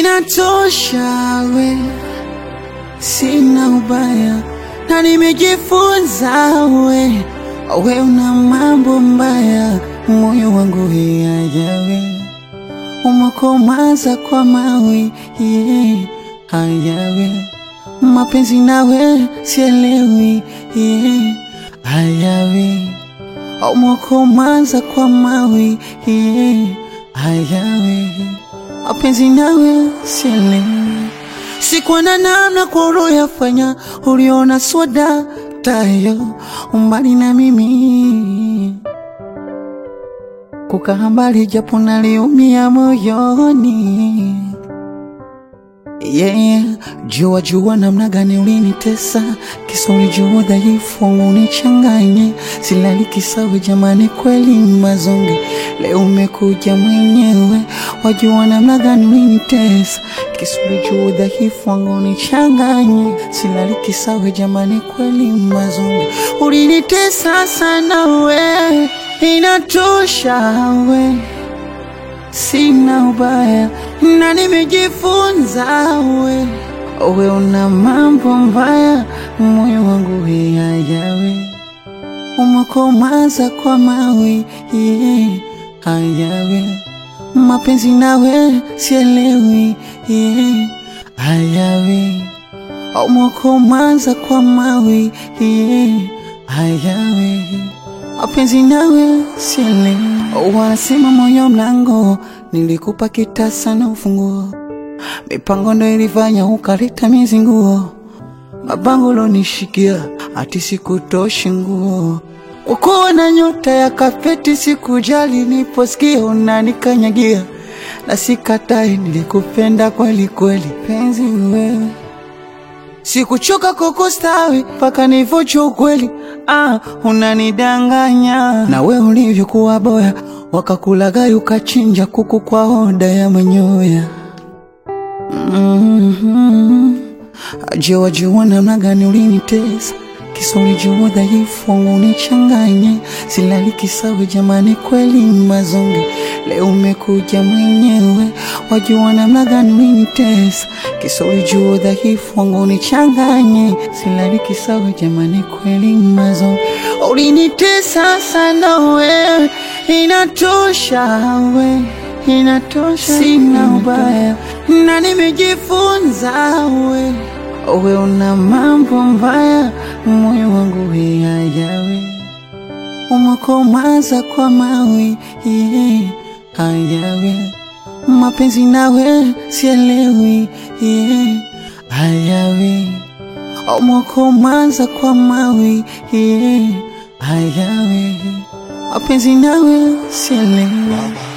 inatosha we, sina ubaya na nimejifunza we, we una mambo mbaya, moyo wangu hayawe umekomaza kwa mawe yeah, hayawe mapenzi nawe sielewi yeah, hayawe umekomaza kwa mawe yeah, hayawe mapenzi nawe sielewi sikuwa na namna kwa uloyafanya uliona swada tayo umbali na mimi kukaa mbali japo naliumia moyoni yeah. Jua jua namna gani ulinitesa, kisa ulijua dhaifu wangu unichanganye, silali kisawe jamani, kweli mazonge, leo umekuja mwenyewe, wajua namna gani ulinitesa, kisa ulijua dhaifu wangu unichanganye, silali kisawe jamani, kweli mazonge, ulinitesa sana we, inatosha we sina ubaya na nimejifunza we, we una mambo mbaya, moyo wangu hayawe umekomaza kwa mawe yeah, hayawe mapenzi nawe sielewi yeah, hayawe umekomaza kwa mawe yeah, hayawe mapenzi nawe sielewi wanasema moyo mlango, nilikupa kitasa na ufunguo, mipango ndo ilifanya ukaleta mizinguo, mabango lonishikia ati sikutoshi nguo, ukuwa na nyota ya kapeti, sikujali niposikia unanikanyagia, na sikatai, nilikupenda kweli kweli, penzi wewe Sikuchoka kukustawi mpaka nivocho ukweli. Ah, unanidanganya na we ulivyokuwa boya, wakakulagai ukachinja kuku kwa oda ya manyoya. mm-hmm. Je, wajua namna gani ulinitesa, kisa ulijua dhaifu wangu unichanganye, silali kisawe jamani, kweli mazonge, leo umekuja mwenyewe, wajua namna gani ulinitesa, kisa ulijua dhaifu wangu unichanganye, silali kisawe jamani, kweli mazonge, ulinitesa sana we, inatosha we inatosha, sina ubaya na nimejifunza we, we una mambo mbaya, moyo wangu hayawe umekomaza kwa mawe yeah, hayawe mapenzi nawe sielewi yeah, hayawe umekomaza kwa mawe yeah, hayawe mapenzi nawe sielewi